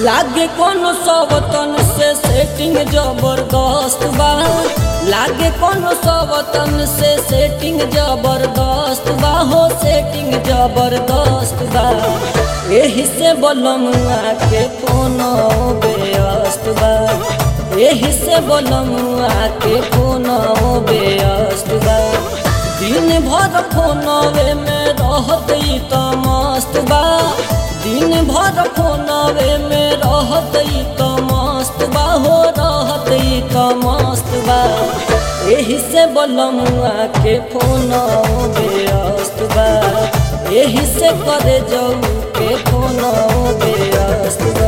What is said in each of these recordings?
लागे कोनो सवतन से सेटिंग जबरदस्त बा लागे कोनो सवतन से सेटिंग जबरदस्त बा हो सेटिंग जबरदस्त बा एही से बोलमुआ के कोनो व्यस्त बा एही से बोलमुआ के कोनो व्यस्त बा दिन भर फोनवे में रहत ई त मस्त बा दिन भर फोनवे में रहत ई त मस्त बा हो रहत ई त मस्त बा एही से बोलमुआ के फोन व्यस्त बा एही से करे जाऊ के फोन व्यस्त बा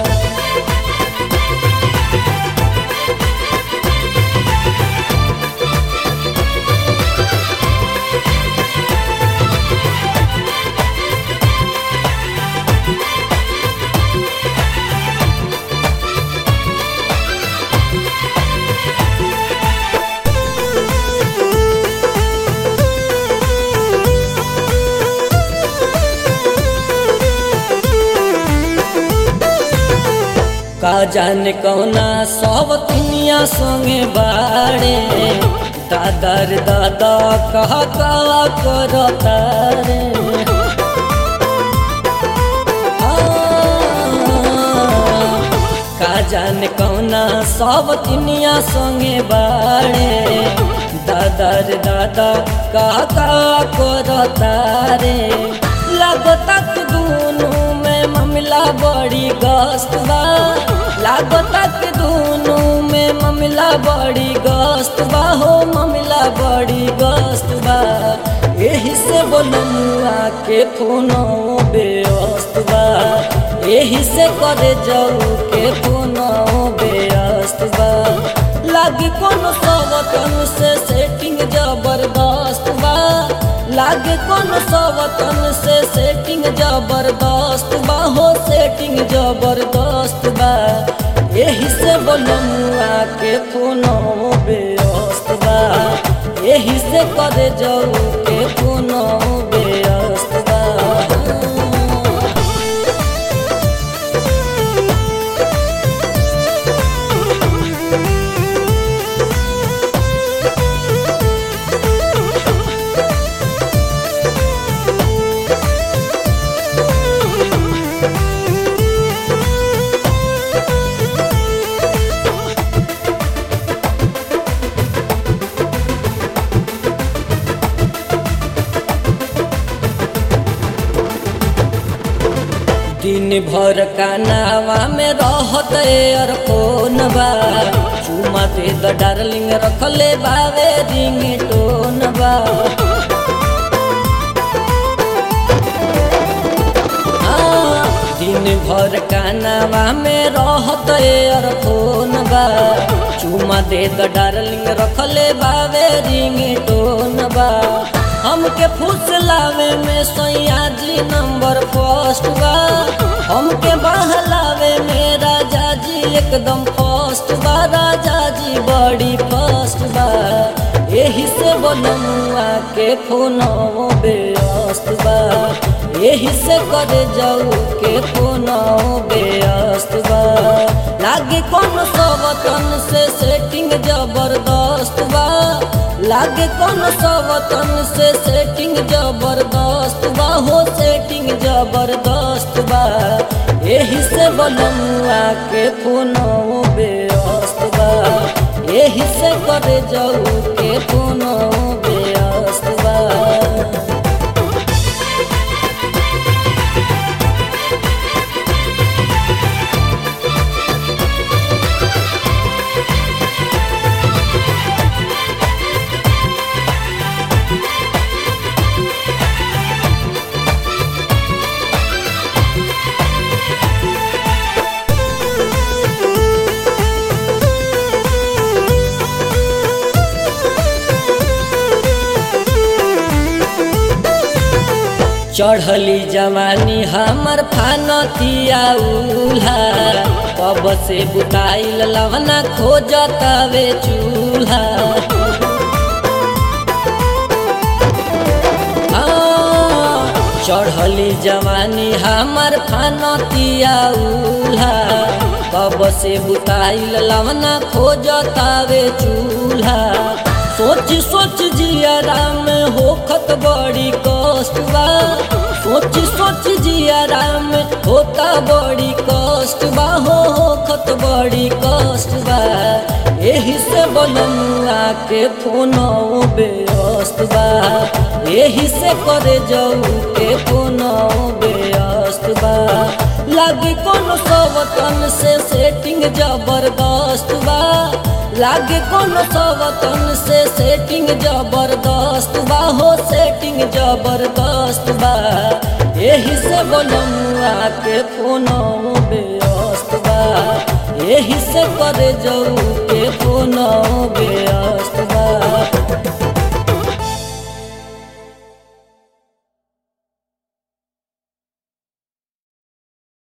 का जाने कौना सब दुनिया संगे बाड़े दादा रे दादा कहा का करता रे आ, का जाने कौना सब दुनिया संगे बाड़े दादा रे दादा कहा का करता रे लगता कि दोनों में मामला बड़ी गस्त बा लागता कि दोनों में मामला बड़ी गस्त बा हो मामला बड़ी गस्त बा यही से बोलमुआ के फोनो व्यस्त बा यही से करे जाऊ के फोनो व्यस्त बा लागे कोनो सवतन से सेटिंग जबरदस्त बा लागे कोनो सवतन से सेटिंग जबरदस्त बा हो सेटिंग जबरदस्त बा यही से बोलमुआ के फोनो व्यस्त बा यही से करे जाऊ के फोनो व्यस्त बा दिन भर कानावा में रहत और फोन बा चुमा दे द डार्लिंग रखले बावे रिंग टोन बा आ, दिन भर कानावा में रहत और फोन बा चुमा दे द डार्लिंग रखले बावे रिंग टोन बा हमके फुसलावे में सैया जी नंबर फर्स्ट बा हमके बहलावे में राजा जी एकदम फर्स्ट बा राजा जी बड़ी फर्स्ट बा यही से बोलमुआ के फोनो व्यस्त बा यही से करे जाऊ के फोनो व्यस्त बा लागे कोनो सबतन से सेटिंग जबरदस्त बा लागे कोनो सवतन से सेटिंग जबरदस्त बा हो सेटिंग जबरदस्त बा यही से बोलमुआ के फोनो व्यस्त बा यही से करे जाऊ के फोनो व्यस्त बा चढ़ली जवानी हमर फानतिया उल्हा कब से बुताइल लवना खोजतावे चूल्हा आ, चढ़ल चढ़ली जवानी हमर फानतिया उल्हा कब से बुताइल लवना खोजतावे चूल्हा सोच सोच जियारा में होखत बड़ी कष्ट बा सोच सोच जियारा में होता बड़ी कष्ट बा हो होखत बड़ी कष्ट बा एही से बनमुआ के फोन बेअस्त बा एही से करे जाऊ के फोन बेअस्त बा लागे कोनो सवतन से सेटिंग जबरदस्त बा लागे कोनो सवतन से सेटिंग जबरदस्त बा हो सेटिंग जबरदस्त बा एही से बनमुआ के फोन बेअस्त बा एही से करे जाऊ के फोन